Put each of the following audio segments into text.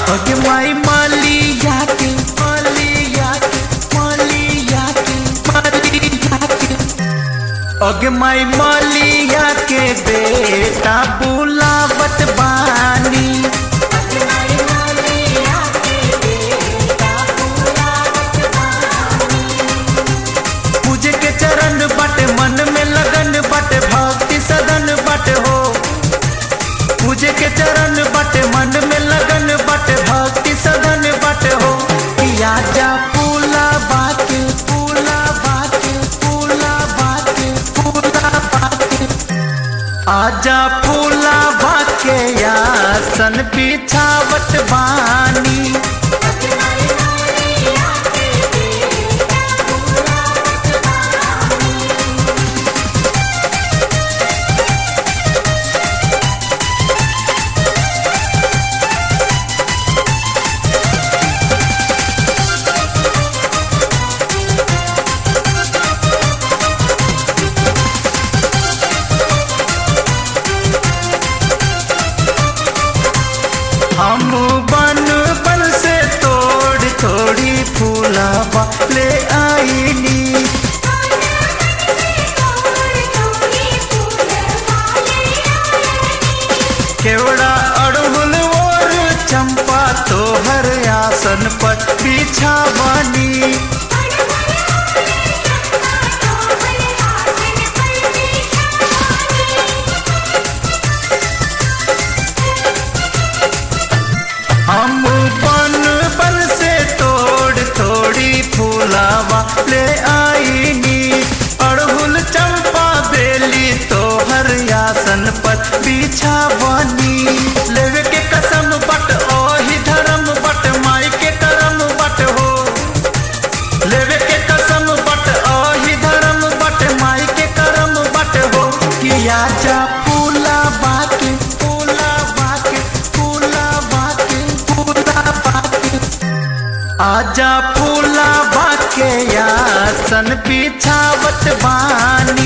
अगे माई मालिया के मालिया के मालिया के मालिया के अगे माई मालिया के बेटा बुलावत बानी पूजे के चरण बट मन में लगन बट भक्ति सदन बट हो पूजे के चरण बट मन में लगन बट भक्ति सदन बट हो किया जा पूला बाके पूला बाके पूला बाके पूला बाके आजा फूला बाके यासन बिछावत बानी हम बन बन से तोड़ थोड़ी फूलावा ले आईनी केवड़ा अड़हुल और चंपा तोहर आसन पर बिछावानी हम बन बन से तोड़ थोड़ी फूलावा ले आईनी अड़हुल चंपा बेली तोहर आसन पर बिछावानी लेवे के कसम बट ओही धर्म बट माई के करम बट हो लेवे के कसम बट ओही धर्म बट माई के करम बट हो किया जा फूला बाके फूला बाके फूला बाके फूला बाके आजा फूला बाके यासन बिछावत बानी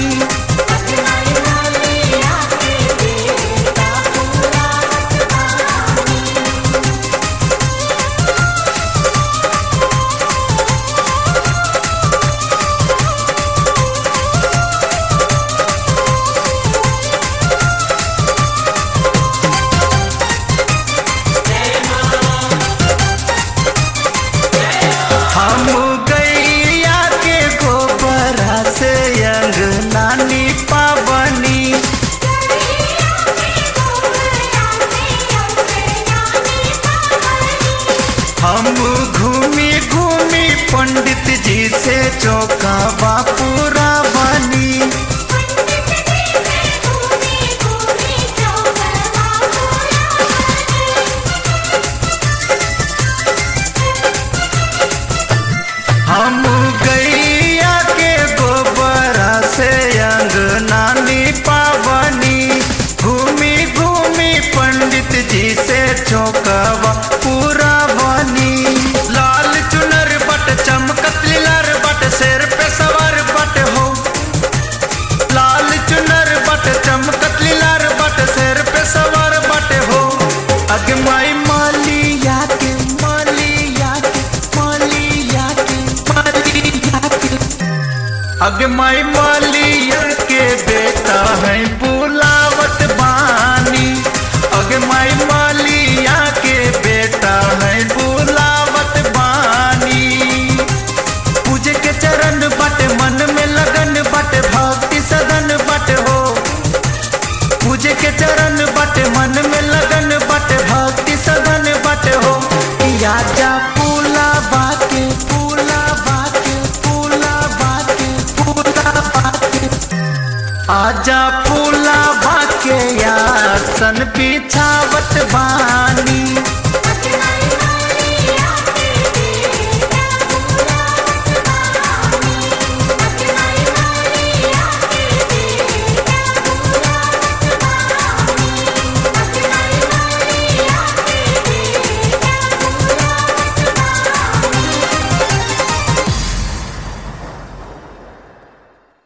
हम गैया के गोबरा से अंगनानी पावनी हम घूमी घूमी पंडित जी से चौका बापूरा बनी हम गैया के गोबरा से अंगनानी पावनी घूमी घूमी पंडित जी से चौकावा पूरा बनी लाल चुनर बट चमकत लिलर बट सिर पे सवार बट हो लाल चुनर बट चमकत लिलर बट सिर पे सवार बट हो अगमाई मालिया के मालिया के मालिया के मालिया के अगमाई मालिया के बेटा है बुलावत बानी अगमाई मालिया के बेटा है बुलावत बानी पूजे के चरण बट मन में लगन बट भक्ति सदन बट हो पूजे के चरण बट मन में लगन बट भक्ति सदन बट हो किया जा फूला बाके फूला बाके फूला बाके फूला बाके आजा फूला बाके यासन बिछावत बानी